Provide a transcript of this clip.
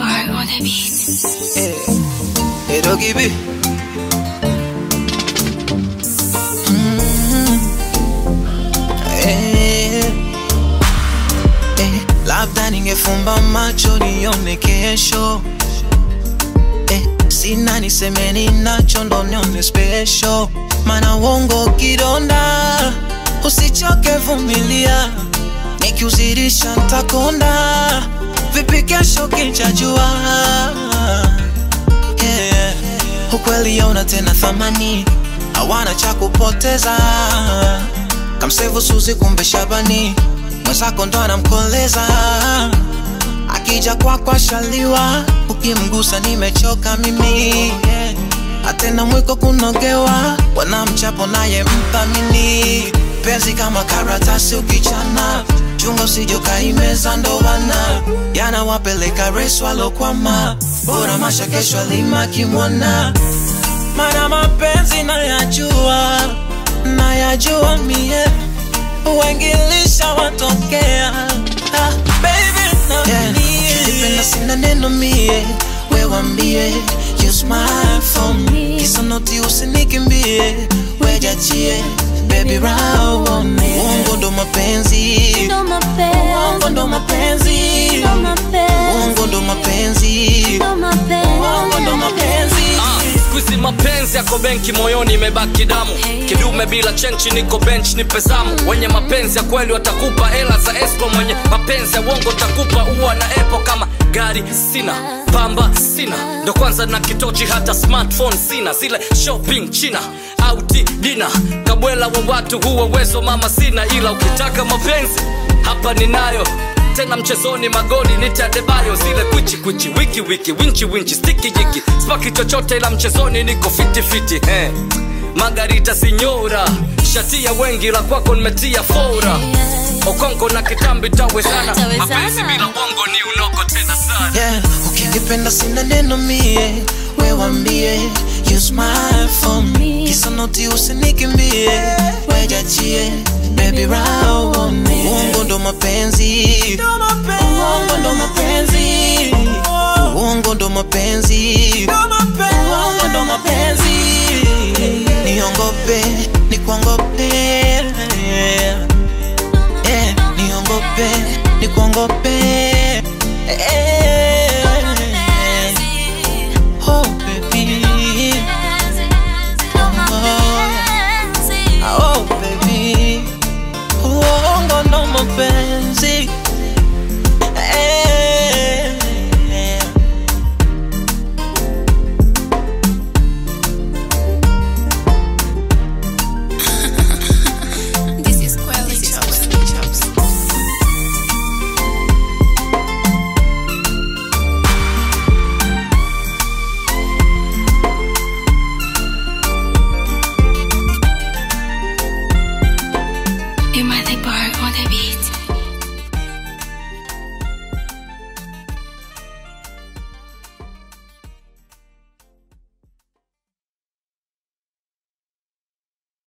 Bar on the beat. Eh, eh, Doggy B. Mm, eh, eh, labda ningefumba macho nione kesho eh, sina niseme ninacho ndo nione special mana uongo kidonda usichoke vumilia nikiuzirisha ntakonda vipi kesho kinchajua yeah. ukweli yauna tena thamani hawana cha kupoteza kamsevu suzi kumbe shabani mwenzako ndo anamkoleza akija kwako ashaliwa ukimgusa nimechoka mimi yeah. atena mwiko kunogewa wanamchapo naye mthamini penzi kama karatasi ukichana chunga usijokaimeza ndowana yanawapeleka resu alokwama bora masha kesho alima kimwana mana mapenzi nayajua nayajua mie wengilisha watokea ah, baby na yeah. Ukipenda sina neno mie wewambie you smile for me kisa noti usinikimbie wejachie baby round on me uongo ndo mapenzi Ndo mapenzi, uongo ndo mapenzi ndo mapenzi, uongo ndo mapenzi ndo mapenzi. uongo ndo mapenzi skuizi mapenzi yako benki moyoni imebaki damu kidume bila chenchi niko bench ni pezamu wenye mapenzi ya kweli watakupa hela za esco mwenye mapenzi ya uongo takupa uwa na epo kama gari sina pamba sina ndo kwanza na kitochi hata smartphone sina zile shopping china auti dina kabwela wa watu huwa uwezo mama sina ila ukitaka mapenzi hapa ninayo tena mchezoni magoli nitadebayo zile kwichi kwichi wiki wiki winchi winchi stiki jiki spaki chochote ila mchezoni niko fiti fiti eh. magarita sinyora shatia wengi la kwako nimetia fora okongo na kitambi tawezana Tawezana. mapenzi bila bongo ni unoko tena sana yeah. ukinipenda sina neno mie wewambie you smile for me kisa noti usinikimbie wejachie baby round on me uongo ndo mapenzi uongo ndo mapenzi uongo ndo mapenzi uongo ndo mapenzi niongope nikuongope yeah. niongope nikuongope eh.